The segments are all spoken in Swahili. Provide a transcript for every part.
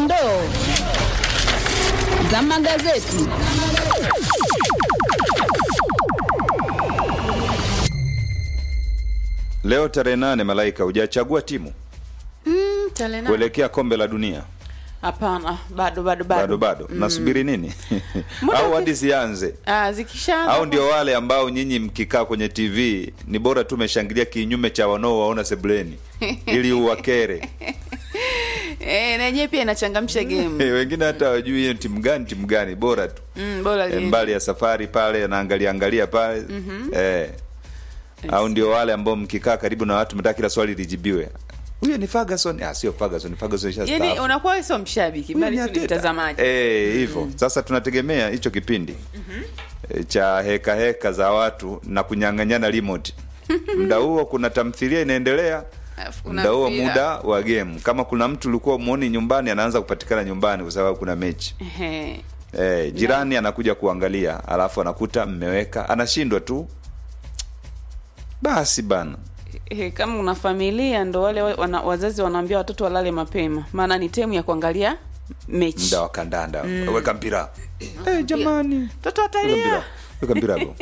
Dondoo za magazeti. Leo tarehe nane, Malaika, hujachagua timu Mm, tarehe nane. kuelekea kombe la dunia? Hapana, bado bado Bado bado. bado, nasubiri nini? Muda au uki- hadi zianze? Ah, zikishaanza Au ndio wale ambao nyinyi mkikaa kwenye TV ni bora tu umeshangilia kinyume cha wanaowaona sebuleni ili uwakere. eh, na yenyewe pia inachangamsha game. Wengine hata wajui hiyo timu gani timu gani, bora tu Mm, bora Eh, liende. mbali ya safari pale anaangalia angalia pale eh. Au ndio wale ambao mkikaa karibu na watu mtaka kila swali lijibiwe. Huyo ni Ferguson. Ah, sio Ferguson, Ferguson Yaani ishastaafu. unakuwa wewe sio mshabiki, Huyo bali ni tu ni Arteta. mtazamaji. Eh, hivyo. Sasa tunategemea hicho kipindi eh, cha heka heka za watu na kunyang'anyana remote. Muda huo kuna tamthilia inaendelea. Alafu kuna Muda huo mpira. muda wa game. Kama kuna mtu ulikuwa muoni nyumbani anaanza kupatikana nyumbani kwa sababu kuna mechi. Ehe. Eh, jirani anakuja kuangalia, alafu anakuta mmeweka, anashindwa tu. Basi bana. Eh, kama una familia ndo wale wa- wana, wazazi wanaambia watoto walale mapema, maana ni temu ya kuangalia mechi. Muda wa kandanda. Weka mpira. Eh, jamani. Mtoto Weka atalia. mpira. Weka mpira hapo.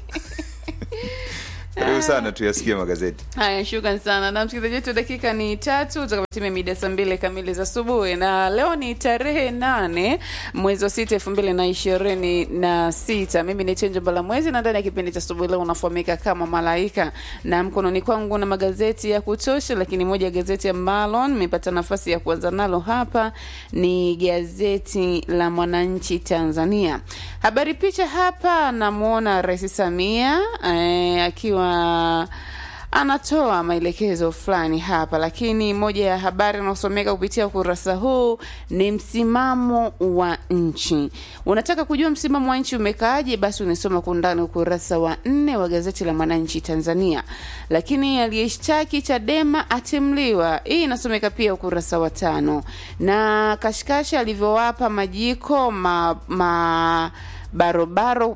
Karibu sana tuyasikie magazeti. Haya, shukran sana na msikilizaji wetu, dakika ni tatu utakapotimia mida saa mbili kamili za asubuhi, na leo ni tarehe nane mwezi wa sita elfu mbili na ishirini na sita. Mimi ni Chenjo Mbala Mwezi, na ndani ya kipindi cha asubuhi leo unafahamika kama Malaika, na mkononi kwangu na magazeti ya kutosha, lakini moja ya gazeti ambalo nimepata nafasi ya kuanza nalo hapa ni gazeti la Mwananchi Tanzania. Habari picha hapa, namwona Rais Samia eh, akiwa anatoa maelekezo fulani hapa, lakini moja ya habari inayosomeka kupitia ukurasa huu ni msimamo wa nchi. Unataka kujua msimamo wa nchi umekaaje? Basi unisoma kwa undani ukurasa wa nne wa gazeti la Mwananchi Tanzania. Lakini aliyeshtaki Chadema atimliwa, hii inasomeka pia ukurasa wa tano, na kashikashi alivyowapa majiko ma, ma barobaro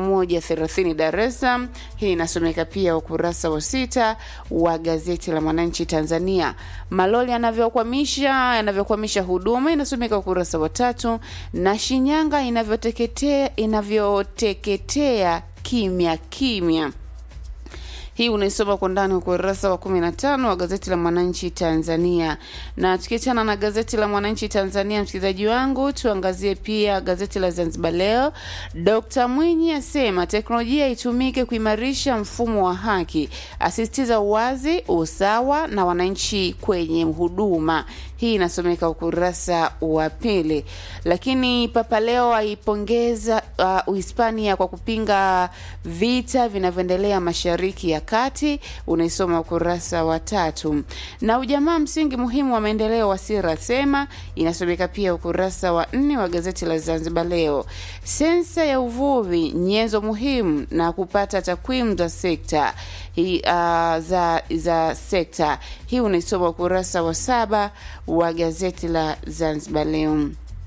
130 Dar es Salaam. Hii inasomeka pia ukurasa wa sita wa gazeti la Mwananchi Tanzania. Maloli yanavyokwamisha yanavyokwamisha huduma inasomeka ukurasa wa tatu, na Shinyanga inavyoteketea inavyoteketea kimya kimya hii unaisoma kwa ndani ukurasa wa 15 wa gazeti la Mwananchi Tanzania. Na tukiachana na gazeti la Mwananchi Tanzania, msikilizaji wangu, tuangazie pia gazeti la Zanzibar Leo. Dkt Mwinyi asema teknolojia itumike kuimarisha mfumo wa haki, asisitiza uwazi, usawa na wananchi kwenye huduma. Hii inasomeka ukurasa wa pili. Lakini Papa Leo aipongeza uh, Uhispania kwa kupinga vita vinavyoendelea mashariki ya kati, unaisoma ukurasa wa tatu. Na ujamaa msingi muhimu wa maendeleo, Wasira asema, inasomeka pia ukurasa wa nne wa gazeti la Zanzibar Leo. Sensa ya uvuvi, nyenzo muhimu na kupata takwimu za sekta hii, uh, za, za sekta hii unaisoma ukurasa wa saba wa gazeti la Zanzibar Leo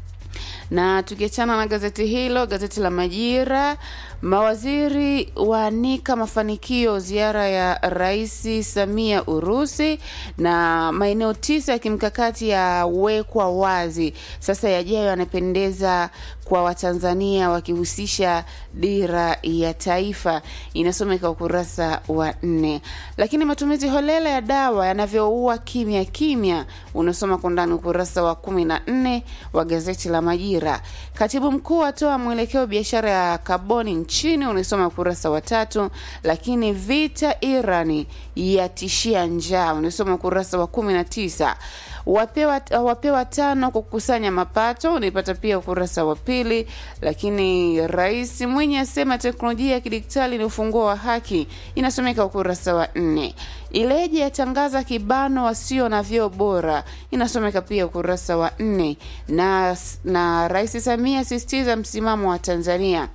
na tukiachana na gazeti hilo, gazeti la Majira, mawaziri waanika mafanikio ziara ya Rais Samia Urusi, na maeneo tisa ya kimkakati yawekwa wazi. Sasa yajayo yanapendeza kwa Watanzania wakihusisha dira ya taifa, inasomeka ukurasa wa nne. Lakini matumizi holela ya dawa yanavyoua kimya kimya, unasoma kwa ndani ukurasa wa kumi na nne wa gazeti la Majira. Katibu mkuu atoa mwelekeo biashara ya kaboni nchini, unasoma ukurasa wa tatu. Lakini vita Irani yatishia njaa, unasoma ukurasa wa kumi na tisa wapewa, wapewa tano kwa kukusanya mapato unaipata pia ukurasa wa pili. Lakini Rais Mwinyi asema teknolojia ya kidigitali ni ufunguo wa haki, inasomeka ukurasa wa nne. Ileje yatangaza kibano wasio na vyoo bora, inasomeka pia ukurasa wa nne. Na, na Rais Samia asisitiza msimamo wa Tanzania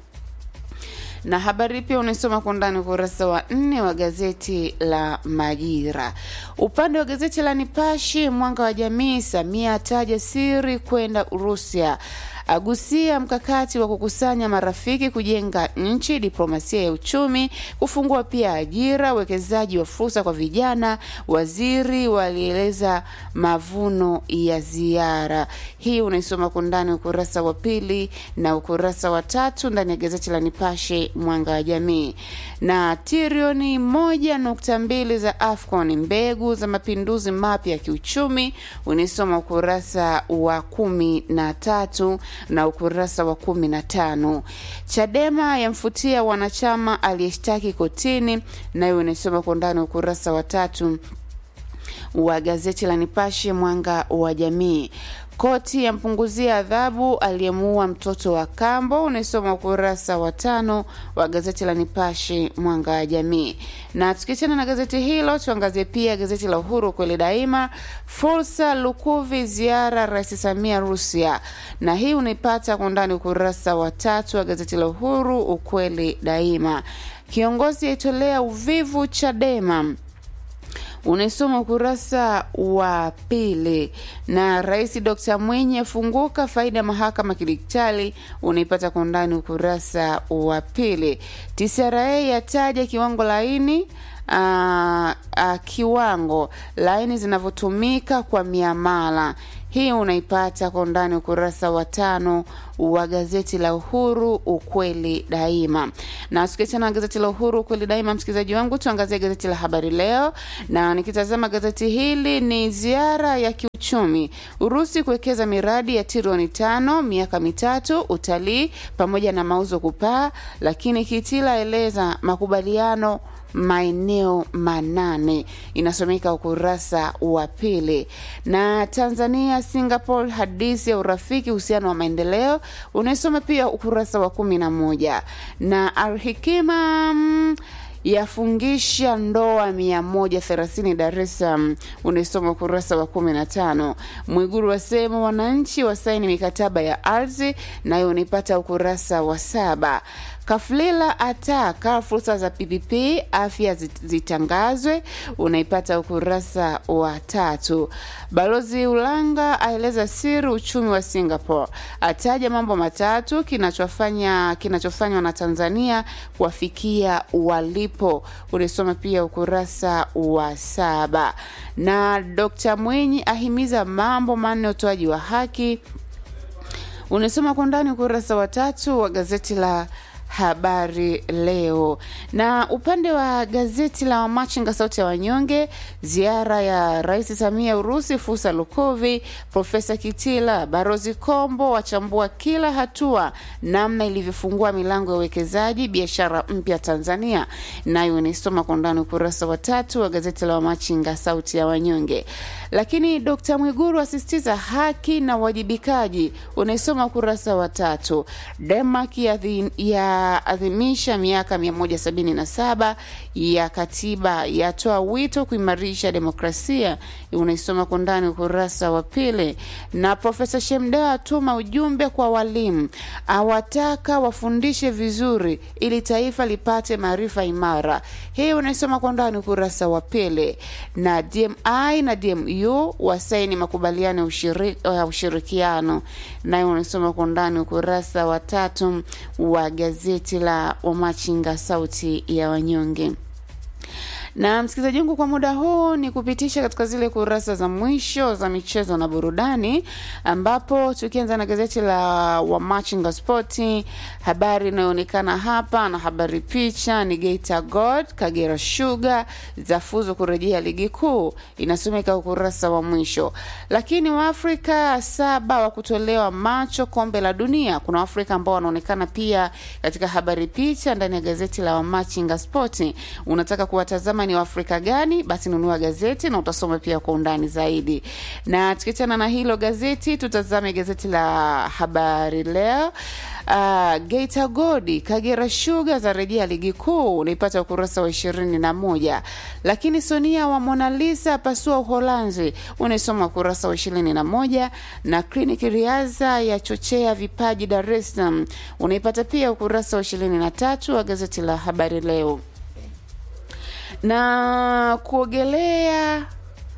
na habari pia unaisoma kwa undani ukurasa wa nne wa gazeti la Majira. Upande wa gazeti la Nipashe, mwanga wa jamii, Samia ataja siri kwenda Urusia, agusia mkakati wa kukusanya marafiki kujenga nchi, diplomasia ya uchumi, kufungua pia ajira, uwekezaji wa fursa kwa vijana. Waziri walieleza mavuno ya ziara hii. Unaisoma kwa undani ukurasa wa pili na ukurasa wa tatu ndani ya gazeti la Nipashe Mwanga wa Jamii. Na trilioni moja nukta mbili za AFCON mbegu za mapinduzi mapya ya kiuchumi, unaisoma ukurasa wa kumi na tatu na ukurasa wa kumi na tano. Chadema yamfutia wanachama aliyeshtaki kotini, nayo unaisoma kwa undani ukurasa wa tatu wa gazeti la Nipashe Mwanga wa Jamii. Koti yampunguzia adhabu aliyemuua mtoto wa kambo, unaisoma ukurasa wa tano wa gazeti la Nipashe Mwanga wa Jamii. Na tukiachana na gazeti hilo, tuangazie pia gazeti la Uhuru kweli daima. Fursa Lukuvi, ziara Rais Samia Rusia, na hii unaipata kwa undani ukurasa wa tatu wa gazeti la Uhuru ukweli daima. Kiongozi aitolea uvivu Chadema unaisoma ukurasa wa pili. Na Rais Dr Mwinyi afunguka faida ya mahakama kidigitali, unaipata kwa undani ukurasa wa pili. TCRA yataja kiwango laini Uh, uh, kiwango laini zinavyotumika kwa miamala hii unaipata kwa undani ukurasa wa tano wa gazeti la Uhuru ukweli daima. Na tukiachana na gazeti la Uhuru ukweli daima, msikilizaji wangu, tuangazie gazeti la Habari Leo, na nikitazama gazeti hili ni ziara ya kiuchumi Urusi kuwekeza miradi ya trilioni tano miaka mitatu, utalii pamoja na mauzo kupaa, lakini Kitila eleza makubaliano maeneo manane inasomeka ukurasa wa pili. Na Tanzania Singapore, hadithi ya urafiki, uhusiano wa maendeleo, unaisoma pia ukurasa wa kumi na moja. Na Alhikima mm, yafungisha ndoa mia moja thelathini Dar es Salaam, unaisoma ukurasa wa kumi na tano. Mwiguru wasema wananchi wasaini mikataba ya ardhi, nayo unaipata ukurasa wa saba. Kafulila ataka fursa za PPP afya zitangazwe, unaipata ukurasa wa tatu. Balozi Ulanga aeleza siri uchumi wa Singapore, ataja mambo matatu kinachofanya kinachofanywa na Tanzania kuwafikia walipo, unaisoma pia ukurasa wa saba. Na Dr Mwinyi ahimiza mambo manne utoaji wa haki, unasoma kwa ndani ukurasa wa tatu wa gazeti la Habari Leo. Na upande wa gazeti la Wamachinga sauti ya wanyonge, ziara ya Rais Samia Urusi, fursa Lukovi, Profesa Kitila, Barozi Kombo wachambua kila hatua, namna ilivyofungua milango ya uwekezaji biashara mpya Tanzania, nayo inaisoma kwa undani ukurasa wa tatu wa gazeti la Wamachinga sauti ya wanyonge. Lakini Dkt Mwiguru asisitiza haki na uwajibikaji, unaisoma ukurasa wa tatu. Denmark ya adhimisha miaka 177 ya katiba, yatoa wito kuimarisha demokrasia, unaisoma kwa ndani ukurasa wa pili. Na Profesa Shemda atuma ujumbe kwa walimu, awataka wafundishe vizuri ili taifa lipate maarifa imara. Hii unaisoma kwa ndani ukurasa wa pili. Na DMI na DMU wasaini makubaliano ya ushiri, uh, ushirikiano, nayo unaisoma kwa ndani ukurasa wa tatu wa gazeti la Wamachinga sauti ya wanyonge na msikilizaji wangu, kwa muda huu ni kupitisha katika zile kurasa za mwisho za michezo na burudani, ambapo tukianza na gazeti la Wamachinga Spoti, habari inayoonekana hapa na habari picha ni Geita God Kagera Sugar zafuzu kurejea ligi kuu, inasomeka ukurasa wa mwisho. Lakini Waafrika saba wa kutolewa macho kombe la dunia, kuna Waafrika ambao wanaonekana pia katika habari picha ndani ya gazeti la Wamachinga Spoti. Unataka kuwatazama ni Waafrika gani? Basi nunua gazeti na utasoma pia kwa undani zaidi. Na tukiachana na hilo gazeti, tutazame gazeti la Habari Leo. Uh, Geita Godi Kagera Sugar za rejea ligi kuu, unaipata ukurasa wa ishirini na moja. Lakini Sonia wa Mona Lisa pasua Uholanzi, unaisoma ukurasa wa ishirini na moja. Na kliniki Riaza ya chochea vipaji Dar es Salaam, unaipata pia ukurasa wa ishirini na tatu wa gazeti la Habari Leo na kuogelea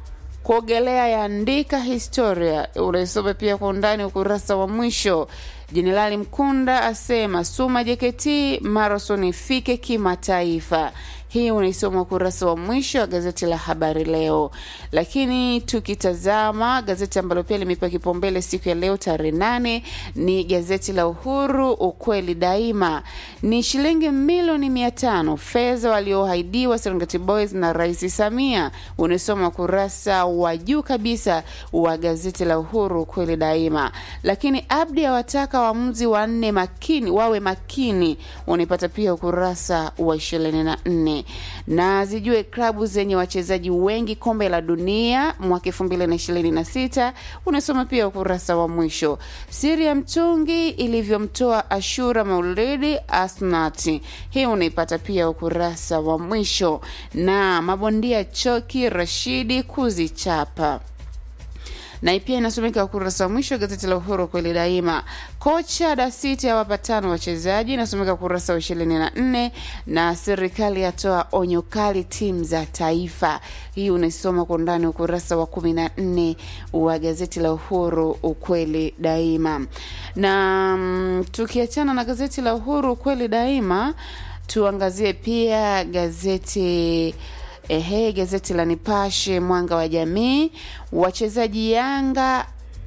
kuogelea yaandika historia. Unaisoma pia kwa undani ukurasa wa mwisho. Jenerali Mkunda asema Suma JKT marathon ifike kimataifa. Hii unaisoma ukurasa wa mwisho wa gazeti la Habari Leo. Lakini tukitazama gazeti ambalo pia limepewa kipaumbele siku ya leo tarehe nane ni gazeti la Uhuru, ukweli daima. Ni shilingi milioni mia tano fedha walioahidiwa Serengeti Boys na Rais Samia. Unaisoma ukurasa wa juu kabisa wa gazeti la Uhuru, ukweli daima. Lakini Abdi awataka waamuzi wanne makini wawe makini, unaipata pia ukurasa wa ishirini na nne na zijue klabu zenye wachezaji wengi kombe la dunia mwaka elfu mbili na ishirini na sita unasoma pia ukurasa wa mwisho. Siri ya mtungi ilivyomtoa Ashura Maulidi Asnati, hii unaipata pia ukurasa wa mwisho. Na mabondia Choki Rashidi kuzichapa na pia inasomeka ukurasa wa mwisho wa gazeti la Uhuru kweli daima. Kocha Dasiti awapa tano wachezaji, inasomeka ukurasa wa ishirini na nne na serikali yatoa onyo kali timu za taifa. Hii unaisoma kwa undani ukurasa wa kumi na nne wa gazeti la Uhuru ukweli daima. Na mm, tukiachana na gazeti la Uhuru ukweli daima, tuangazie pia gazeti Ehe, gazeti la Nipashe mwanga wa jamii, wachezaji Yanga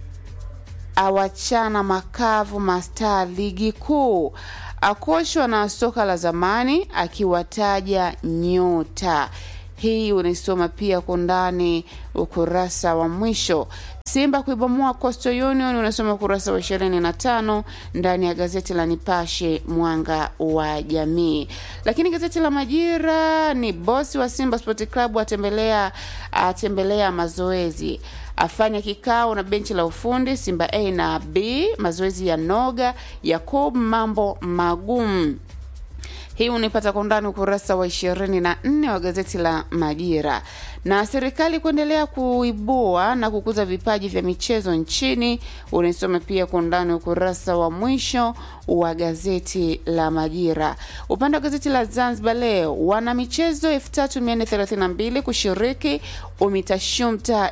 awachana makavu mastaa ligi kuu, akoshwa na soka la zamani akiwataja nyota. Hii unaisoma pia kwa undani ukurasa wa mwisho. Simba kuibomoa Coastal Union unasoma ukurasa wa ishirini na tano ndani ya gazeti la Nipashe mwanga wa jamii. Lakini gazeti la Majira ni bosi wa Simba Sport Club atembelea atembelea mazoezi afanya kikao na benchi la ufundi Simba A na B, mazoezi ya noga Yakub, mambo magumu hii unaipata kwa undani ukurasa wa ishirini na nne wa gazeti la Majira. Na serikali kuendelea kuibua na kukuza vipaji vya michezo nchini, unaisoma pia kwa undani ukurasa wa mwisho wa gazeti la Majira. Upande wa gazeti la Zanzibar Leo, wana michezo 3432 kushiriki UMITASHUMTA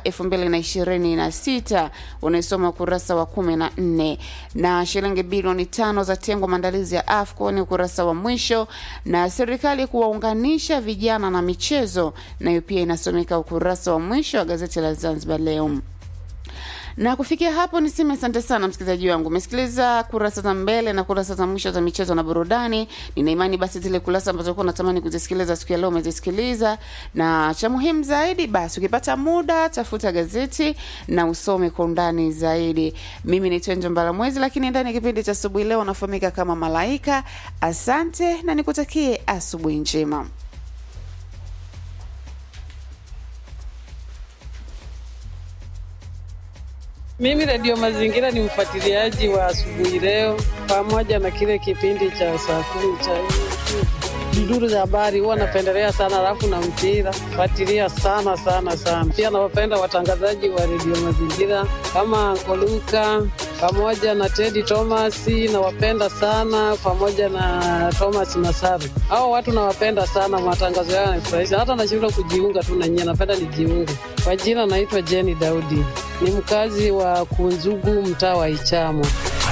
2026 unaisoma ukurasa wa 14, na shilingi bilioni tano za tengwa maandalizi ya AFCON ukurasa wa mwisho, na serikali kuwaunganisha vijana na michezo, nayo pia inasomeka ukurasa wa mwisho wa gazeti la Zanzibar Leo na kufikia hapo niseme asante sana msikilizaji wangu umesikiliza kurasa za mbele na kurasa za mwisho za michezo na burudani nina imani basi zile kurasa ambazo ulikuwa unatamani kuzisikiliza siku ya leo umezisikiliza na cha muhimu zaidi basi ukipata muda tafuta gazeti na usome kwa undani zaidi mimi ni twenjo mbalamwezi lakini ndani ya kipindi cha asubuhi leo unafahamika kama malaika asante na nikutakie asubuhi njema Mimi Redio Mazingira ni mfuatiliaji wa asubuhi leo, pamoja na kile kipindi cha saa kumi cha duduru za habari, huwa napendelea sana, alafu na mpira fuatilia sana sana sana. Pia nawapenda watangazaji wa Redio Mazingira kama Koluka pamoja na Teddy Thomas, nawapenda sana, pamoja na Thomas Masaru. Hao watu nawapenda sana, matangazo yao yanafurahisha, hata nashindwa kujiunga tu na nyie, napenda nijiunge. Kwa jina naitwa Jenny Daudi, ni mkazi wa Kunzugu, mtaa wa Ichamo.